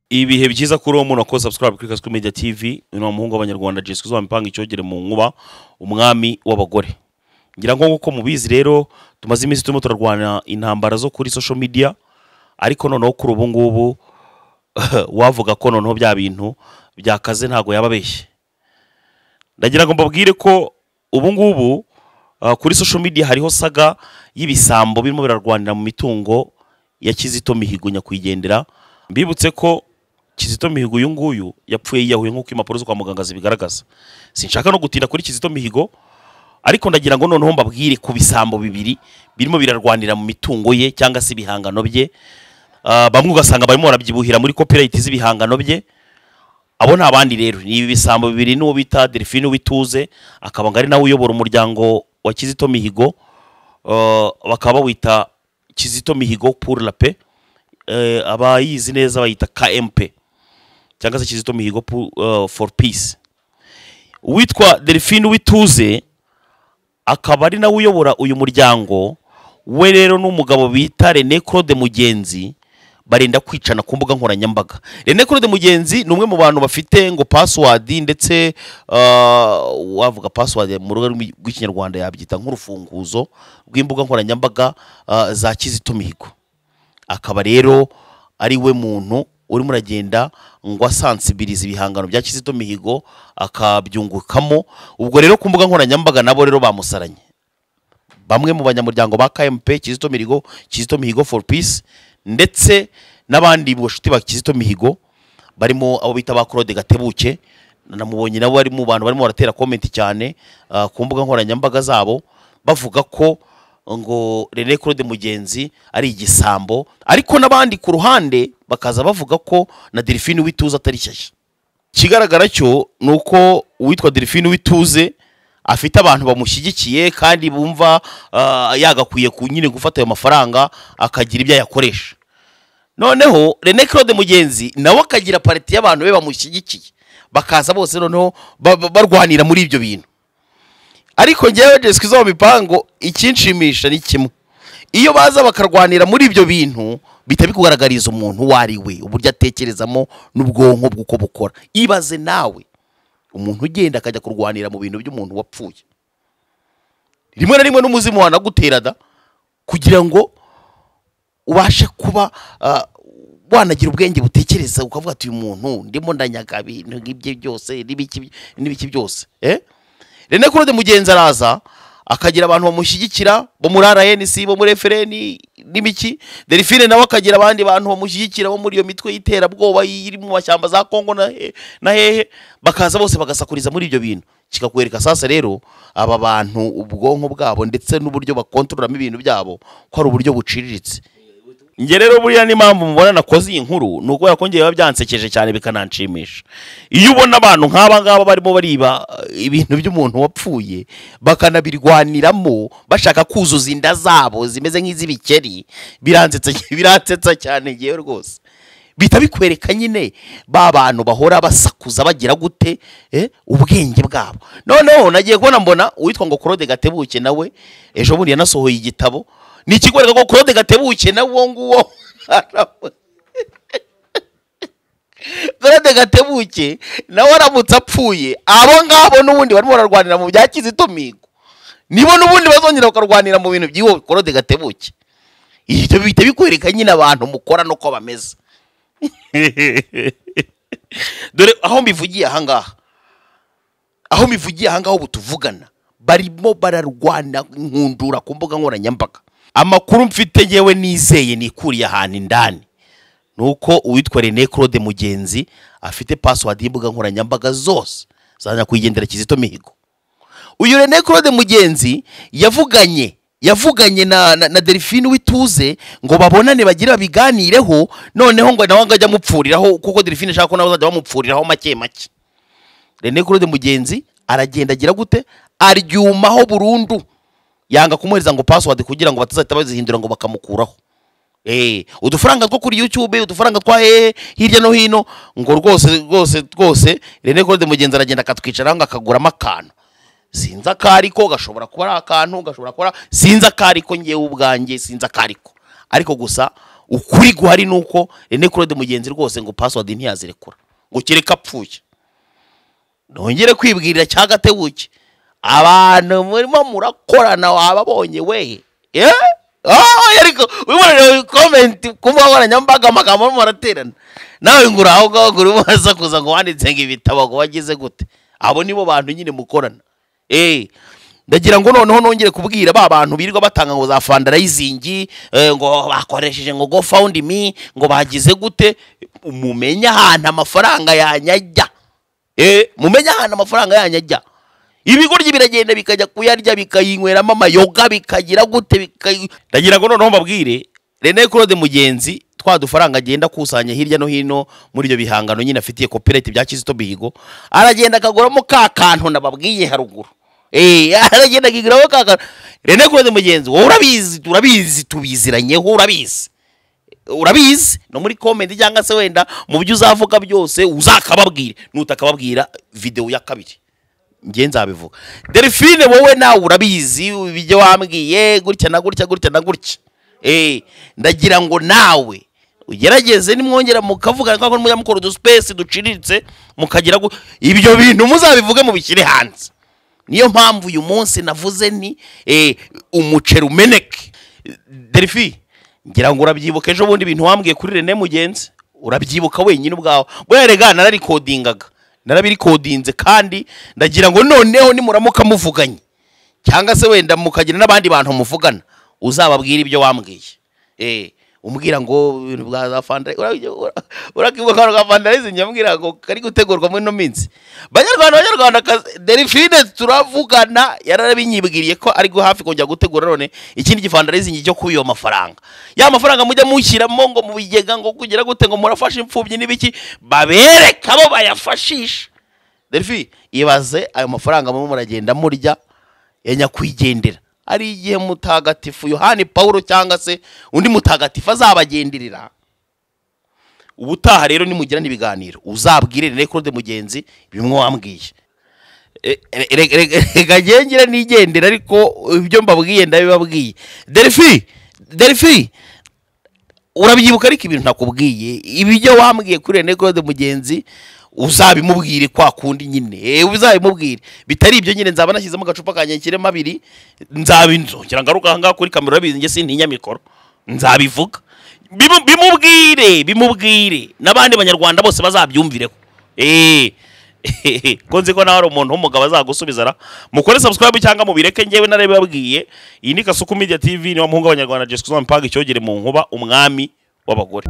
ibihe byiza kuri uwo muntu wakoze subscribe kuri kaswi media tv ni umuhungu w'abanyarwanda jessica uzaba impanga icyogere mu nkuba umwami w'abagore ngira ngo nk'uko mubizi rero tumaze iminsi turimo turarwana intambara zo kuri social media ariko noneho kuri ubu ngubu wavuga ko noneho bya bintu byakaze ntabwo yaba abeshye ndagira ngo mbabwire ko ubu ngubu ah, kuri social media hariho saga y'ibisambo birimo birarwanira mu mitungo ya Kizito Mihigo nyakwigendera mbibutse ko Kizito Mihigo uyu nguyu yapfuye yiyahuye nk'uko impapuro zo kwa muganga zibigaragaza sinshaka no gutinda kuri Kizito Mihigo ariko ndagira ngo noneho mbabwire ku bisambo bibiri birimo birarwanira mu mitungo ye cyangwa se ibihangano bye Ah, bamwe ugasanga barimo barabyibuhira muri copyright z'ibihangano bye abo ni abandi rero ni ibi bisambo bibiri n'uwo bita delphine wituze akaba ngo ari nawe uyobora umuryango wa kizito mihigo eh, bakaba bawita kizito mihigo pour la paix Eh, abayizi neza bayita kmp cyangwa se kizito mihigo pour, eh, for peace uwitwa delphine wituze akaba ari nawe uyobora uyu muryango we rero n'umugabo bita René Claude Mugenzi barenda kwicana ku mbuga nkoranyambaga René Claude Mugenzi ni umwe mu bantu bafite ngo password ndetse ah, wavuga password mu rurimi rw'ikinyarwanda yabyita nk'urufunguzo rw'imbuga nkoranyambaga ah, za Kizito Mihigo akaba rero ari we muntu urimo uragenda ngo asansibirize ibihangano bya Kizito Mihigo akabyungukamo ubwo rero ku mbuga nkoranyambaga nabo rero bamusaranye bamwe mu banyamuryango ba KMP Kizito Mihigo Kizito Mihigo for Peace ndetse n'abandi bashuti ba Kizito Mihigo barimo abo bita ba Claude Gatebuke namubonye nabo bari mu bantu barimo baratera comment cyane ah, ku mbuga nkoranyambaga zabo bavuga ko ngo René Claude Mugenzi ari igisambo ariko n'abandi ku ruhande bakaza bavuga ko na Delphine Wituza atari shyashya ikigaragara cyo ni uko uwitwa delphine w'ituze afite abantu bamushyigikiye kandi bumva ah, yagakwiye ku nyine gufata ayo mafaranga akagira ibyo ayakoresha noneho René Claude Mugenzi nawe akagira pariti y'abantu be bamushyigikiye bakaza bose noneho ba- ba- barwanira muri ibyo bintu ariko ngewe Jessica izo mu mipango ikinshimisha ni kimwe iyo baza bakarwanira muri ibyo bintu bihita bikugaragariza umuntu uwo ari we uburyo atekerezamo n'ubwonko bw'uko bukora ibaze nawe umuntu ugenda akajya kurwanira mu bintu by'umuntu wapfuye rimwe na rimwe n'umuzimu wanagutera da kugira ngo ubashe kuba ah, wanagira ubwenge butekereza ukavuga ati uyu muntu ndimo ndanyaga ibintu nk'ibye byose n'ibiki n'ibiki byose eh? rene claude mugenzi araza akagira abantu bamushyigikira bo muri rnc bo muri fpr n'ibiki delphine nawe akagira abandi bantu bamushyigikira bo muri iyo mitwe y'iterabwoba iri mu mashyamba za kongo na he- na hehe bakaza bose bagasakuriza muri ibyo bintu kikakwereka sasa rero aba bantu ubwonko bwabo ndetse n'uburyo bakontororamo ibintu byabo ko ari uburyo buciriritse njye rero buriya n'impamvu mubona nakoze iyi nkuru ni ukubera ko ngewe biba byansekeje cyane bikananshimisha iyo ubona abantu nk'aba ngaba barimo bariba eh, ibintu by'umuntu wapfuye bakanabirwaniramo bashaka kuzuza inda zabo zimeze nk'iz'ibikeri biransetsa biransetsa cyane ngewe rwose bihita bikwereka nyine ba bantu bahora basakuza bagira gute eh, ubwenge bwabo noneho nagiye kubona mbona uwitwa ngo claude gatebuke nawe ejo bundi yanasohoye igitabo ni ikigoreka ko claude gatebuke nawe uwo nguwo claude gatebuke nawe aramutse apfuye abo ngabo n'ubundi barimo bararwanira mu bya kizito mihigo nibo n'ubundi bazongera bakarwanira mu bintu by'iwo claude gatebuke ibyo bihita bikwereka nyine abantu mukora n'uko bameze dore aho mbivugiye ahangaha aho mbivugiye ahangaha ubu tuvugana barimo bararwana nkundura ku mbuga nkoranyambaga amakuru mfite yewe nizeye nikuriye ahantu indani ni uko uwitwa René Claude Mugenzi afite password y'imbuga nkoranyambaga zose za nyakwigendera Kizito Mihigo uyu René Claude Mugenzi yavuganye yavuganye na, na, na Delphine Wituze ngo babonane bagire babiganireho noneho ngo nawe ngo ajye amupfuriraho kuko Delphine ashaka ko nawe azajya bamupfuriraho make make René Claude Mugenzi aragenda agira gute aryumaho burundu yanga kumuhereza ngo password kugira ngo batazahita bazihindura ngo bakamukuraho Eh, udufaranga two kuri YouTube, udufaranga twa hehe hirya no hino ngo rwose rwose rwose René Claude Mugenzi aragenda akatwicaraho ngo akaguramo akantu sinzi akariko gashobora kuba ari akantu gashobora kuba ari- sinzi akariko ngewe ubwanjye sinzi akariko ariko gusa ukuri guhari ni uko rene claude mugenzi rwose ngo pasiwadi ntiyazirekura ngo kereka apfuye nongere kwibwirira cya gatebuke abantu murimo murakorana wababonye we Eh? Ah, ariko wibonera komenti ku mbuga nkoranyambaga amagambo arimo araterana nawe ngo uraho ngaho ngo urimo urasakuza ngo wanditse ngo ibitabo ngo wagize gute abo nibo bantu nyine mukorana eh ndagira ngo noneho nongere kubwira ba bantu birirwa batanga ngo za fandarayizingi ngo bakoresheje ngo go fawundi mi ngo bagize gute mumenye ahantu amafaranga yanyajya Eh, mumenye ahantu amafaranga yanyu ajya ibigoryi biragenda bikajya kuyarya bikayinyweramo amayoga bikagira gute bikayi- ndagira ngo noneho mbabwire rene claude mugenzi twa dufaranga agenda akusanya hirya no hino muri ibyo bihangano nyine afitiye kopireti bya kizito bihigo aragenda akaguramo ka kantu nababwiye haruguru Eh, aragenda akiguramo ka kantu rene claude mugenzi wowe urabizi turabizi tubiziranyeho urabizi urabizi no muri komenti cyangwa se wenda mu byo uzavuga byose uzakababwira nutakababwira videwo ya kabiri njye nzabivuga delphine wowe nawe urabizi ibyo wambwiye gutya na gutya gutya na gutya Eh, ndagira ngo nawe ugerageze nimwongera mukavuga ko mujya mukora udusipesi duciriritse mukagira gu- ibyo bintu muzabivuge mubishyire hanze niyo mpamvu uyu munsi navuze ni eh, umuceri umeneke derifi ngira ngo urabyibuka ejo bundi ibintu wambwiye kuri rene mugenzi urabyibuka wenyine ubwawe buriya rega nararikodingaga narabirikodinze kandi ndagira ngo noneho nimuramuka muvuganye cyangwa se wenda mukagira n'abandi bantu muvugana uzababwira ibyo wambwiye eh umbwira ngo ibintu bwa za fanda ura- ura- urakibuka kano ka fandarizi nyambwira ngo kari gutegurwa muri ino minsi banyarwanda banyarwanda delphine turavugana yarabinyibwiriye ko ari go hafi kongera gutegura none ikindi gifandarizi cyo kuba iyo mafaranga ya mafaranga mujya mushyiramo ngo mu bigega ngo kugira gute ngo murafashe imfubyi n'ibiki babereka abo bayafashisha delphi ibaze ayo mafaranga murimo muragenda murya ya nyakwigendera ari igihe mutagatifu yohani pawulo cyangwa se undi mutagatifu azabagenderera ubutaha rero nimugirane ibiganiro uzabwire rene claude mugenzi bimwe wambwiye E- e- rega- rega rega ngengere nigendera ariko ibyo mbabwiye ndabibabwiye delphi delphi urabyibuka ariko ibintu nakubwiye ibyo wambwiye kuri rene claude mugenzi uzabimubwire kwa kundi nyine Eh, uzabimubwire bitari ibyo nyine nzaba nashyizemo agacupa kanjye kirimo abiri nzabinzongera ngaruka aha ngaha kuri kamera urabizi njye sintinya mikoro nzabivuga Bimu- bimubwire bimubwire n'abandi banyarwanda bose bazabyumvireho Eh. ko nzi ko nawe ari umuntu w'umugabo azagusubiza ra mukore subscribe cyangwa mubireke njyewe narabibabwiye iyi ni kasuku media tv niwo muhungu w'abanyarwanda jesikuzo mpanga icyogere mu nkuba umwami w'abagore